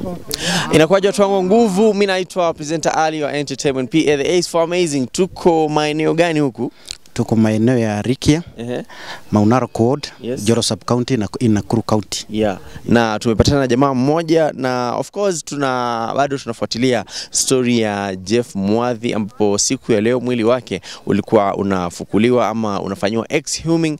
Inakuwaje watu wangu wa nguvu? Mimi naitwa presenter Ali wa Entertainment PA the Ace for Amazing. Tuko maeneo gani huku? Tuko maeneo ya Rikia, Ehe. Maunaro Ward, Yes. Joro Sub County na in Nakuru County. Yeah. Na tumepatana na jamaa mmoja na of course tuna bado tunafuatilia story ya Jeff Mwadhi ambapo siku ya leo mwili wake ulikuwa unafukuliwa ama unafanyiwa exhuming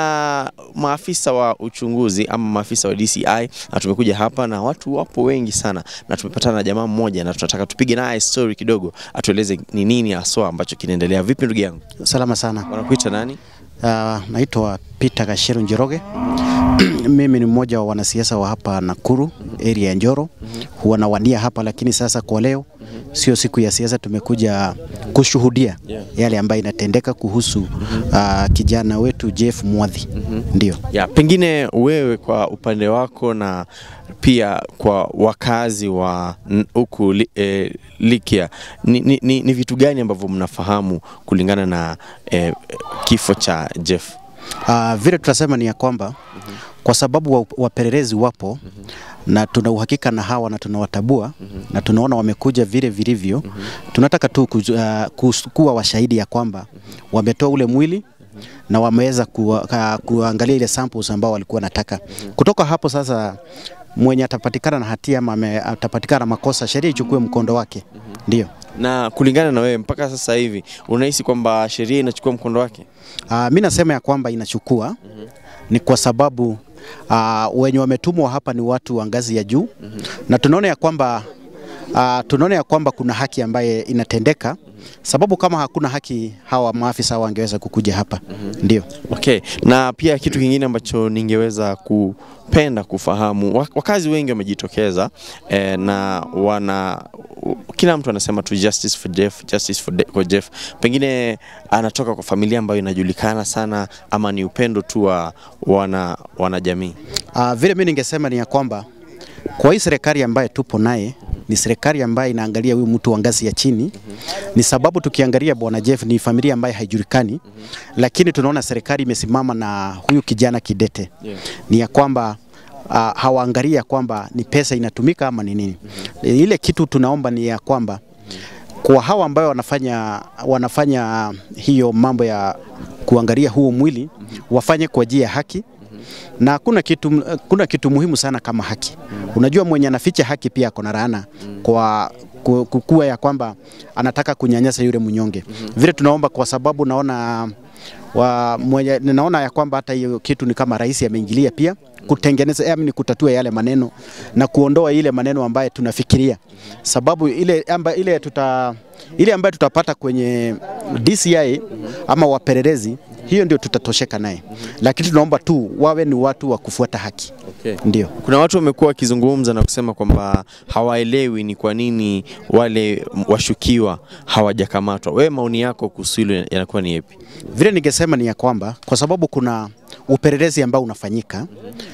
na maafisa wa uchunguzi ama maafisa wa DCI na tumekuja hapa na watu wapo wengi sana na tumepatana na jamaa mmoja na tunataka tupige naye story kidogo atueleze ni nini haswa ambacho kinaendelea. Vipi ndugu yangu? Salama sana. Wanakuita nani? Uh, naitwa Peter Gasheru Njoroge. Mimi ni mmoja wa wanasiasa wa hapa Nakuru area ya Njoro. Huwa nawania hapa, lakini sasa kwa leo sio siku ya siasa, tumekuja kushuhudia Yeah. yale ambayo inatendeka kuhusu uh, kijana wetu Jeff Mwadhi. Ndio. Ya, pengine wewe kwa upande wako na pia kwa wakazi wa n- huku li, eh, Likia ni, ni, ni, ni vitu gani ambavyo mnafahamu kulingana na eh, kifo cha Jeff? Uh, vile tutasema ni ya kwamba kwa sababu wa- wapelelezi wapo na tuna uhakika na hawa na tunawatabua na tunaona wamekuja vile vilivyo, tunataka tu kuju, uh, kus- kuwa washahidi ya kwamba wametoa ule mwili na wameweza kuwa, ka, kuangalia ile samples ambao walikuwa wanataka. Kutoka hapo sasa, mwenye atapatikana na hatia ama ame- atapatikana na makosa, sheria ichukue mkondo wake. Ndio. Na kulingana na wewe mpaka sasa hivi unahisi kwamba sheria inachukua mkondo wake? Uh, mi nasema ya kwamba inachukua ni kwa sababu uh, wenye wametumwa hapa ni watu wa ngazi ya juu na tunaona ya kwamba uh, tunaona ya kwamba kuna haki ambaye inatendeka sababu kama hakuna haki hawa maafisa wangeweza kukuja hapa ndio Okay, na pia kitu kingine ambacho ningeweza kupenda kufahamu, wa- wakazi wengi wamejitokeza eh, na wana kila mtu anasema tu justice for Jeff, justice for, de, for Jeff. Pengine anatoka kwa familia ambayo inajulikana sana ama ni upendo tu wa wana wanajamii. uh, vile mi ningesema ni ya kwamba kwa hii serikali ambaye tupo naye ni serikali ambayo inaangalia huyu mtu wa ngazi ya chini. Ni sababu tukiangalia bwana Jeff ni familia ambayo haijulikani, lakini tunaona serikali imesimama na huyu kijana kidete Yeah. ni ya kwamba uh, hawaangalia kwamba ni pesa inatumika ama ni nini. Ile kitu tunaomba ni ya kwamba kwa hawa ambayo wanafanya, wanafanya hiyo mambo ya kuangalia huo mwili wafanye kwa njia ya haki na kuna kitu, kuna kitu muhimu sana kama haki. Unajua mwenye anaficha haki pia ako na laana kwa ku- kukua ya kwamba anataka kunyanyasa yule mnyonge. Vile tunaomba kwa sababu naona wa mwenye, naona ya kwamba hata hiyo kitu ni kama rais ameingilia pia kutengeneza yaani ni kutatua yale maneno na kuondoa ile maneno ambayo tunafikiria, sababu ile amba, ile tuta ile ambayo tutapata kwenye DCI ama wapelelezi, hiyo ndio tutatosheka naye, lakini tunaomba tu wawe ni watu wa kufuata haki. Okay. Ndio. Kuna watu wamekuwa wakizungumza na kusema kwamba hawaelewi ni kwa nini wale washukiwa hawajakamatwa. Wewe maoni yako kuhusu hilo yanakuwa ni yapi? Vile ningesema ni ya kwamba kwa sababu kuna upelelezi ambao unafanyika,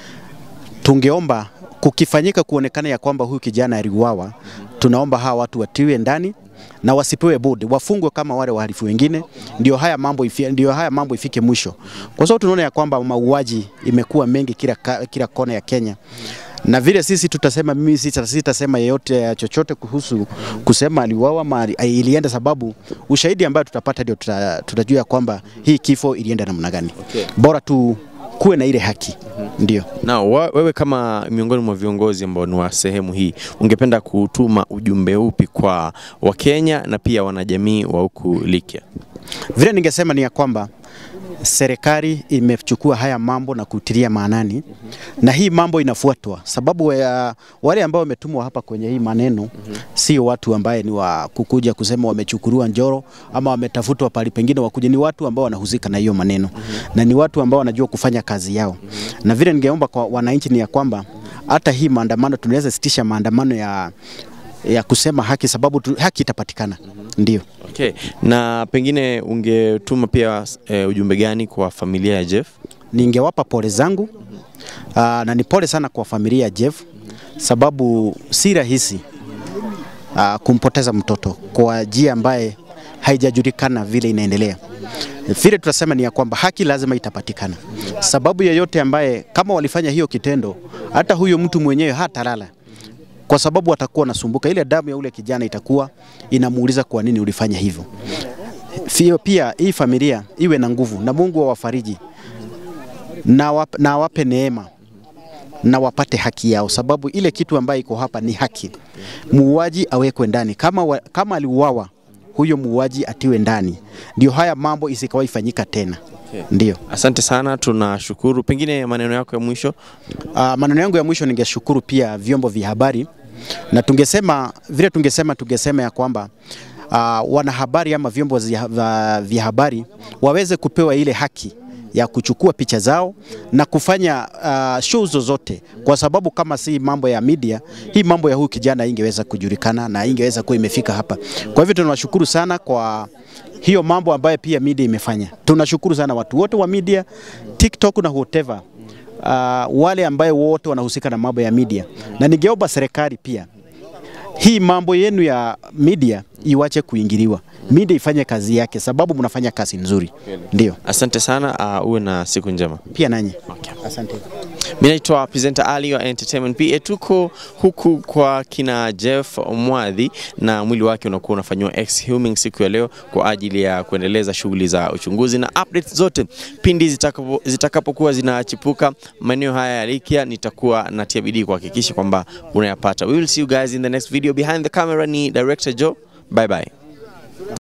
tungeomba kukifanyika kuonekana ya kwamba huyu kijana aliuawa, tunaomba hawa watu watiwe ndani na wasipewe budi, wafungwe kama wale wahalifu wengine, ndio haya mambo ifi, ndio haya mambo ifike mwisho, kwa sababu tunaona ya kwamba mauaji imekuwa mengi kila, ka- kila kona ya Kenya na vile sisi tutasema, mimi sita- sitasema yeyote ya chochote kuhusu kusema aliuawa ama ali- ilienda, sababu ushahidi ambayo tutapata ndio tuta, tutajua ya kwamba hii kifo ilienda namna gani. Okay. Bora tu kuwe na ile haki, ndio. Na wa- wewe kama miongoni mwa viongozi ambao ni wa sehemu hii, ungependa kutuma ujumbe upi kwa Wakenya na pia wanajamii wa huku Likia? Vile ningesema ni ya kwamba serikali imechukua haya mambo na kutilia maanani na hii mambo inafuatwa, sababu ya wale ambao wametumwa hapa kwenye hii maneno sio watu ambaye ni wa kukuja kusema wamechukuliwa Njoro ama wametafutwa pali pengine wakuja, ni watu ambao wanahusika na hiyo maneno na ni watu ambao wanajua kufanya kazi yao, na vile ningeomba kwa wananchi ni ya kwamba hata hii maandamano tunaweza sitisha maandamano ya ya kusema haki, sababu tu, haki itapatikana, ndio. Okay. Na pengine ungetuma pia e, ujumbe gani kwa familia ya Jeff? ningewapa pole zangu aa, na ni pole sana kwa familia ya Jeff sababu si rahisi aa, kumpoteza mtoto kwa njia ambaye haijajulikana vile inaendelea. Vile tunasema ni ya kwamba haki lazima itapatikana, sababu yeyote ambaye kama walifanya hiyo kitendo, hata huyo mtu mwenyewe hatalala kwa sababu watakuwa wanasumbuka. Ile damu ya ule kijana itakuwa inamuuliza kwa nini ulifanya hivyo. Fio pia hii familia iwe na nguvu na Mungu awafariji na, wap, na wape neema na wapate haki yao, sababu ile kitu ambayo iko hapa ni haki. Muuaji awekwe ndani kama, wa, kama aliuawa huyo muuaji atiwe ndani, ndio haya mambo isikawahi fanyika tena. Ndio. Asante sana, tunashukuru. Pengine maneno yako ya mwisho. Uh, maneno yangu ya mwisho ningeshukuru pia vyombo vya habari na tungesema vile tungesema tungesema ya kwamba uh, wanahabari ama vyombo vya vya habari waweze kupewa ile haki ya kuchukua picha zao na kufanya uh, show zozote, kwa sababu kama si mambo ya media, hii mambo ya huyu kijana ingeweza kujulikana na ingeweza kuwa imefika hapa. Kwa hivyo tunawashukuru sana kwa hiyo mambo ambayo pia media imefanya. Tunashukuru sana watu wote wa media, TikTok na whatever, uh, wale ambayo wote wanahusika na mambo ya media, na ningeomba serikali pia hii mambo yenu ya media iwache kuingiliwa, media ifanye kazi yake, sababu mnafanya kazi nzuri. Ndio, Asante sana, uh, uwe na siku njema. pia nanyi Okay. asante. Mimi naitwa presenter Ali wa Entertainment PA. Tuko huku kwa kina Jeff Mwadhi na mwili wake unakuwa unafanyiwa exhuming siku ya leo kwa ajili ya kuendeleza shughuli za uchunguzi na updates zote pindi zitakapo- zitakapokuwa zinachipuka maeneo haya ya Likia, nitakuwa natia bidii kuhakikisha kwamba unayapata. We will see you guys in the next video. Behind the camera ni director Joe. Bye bye.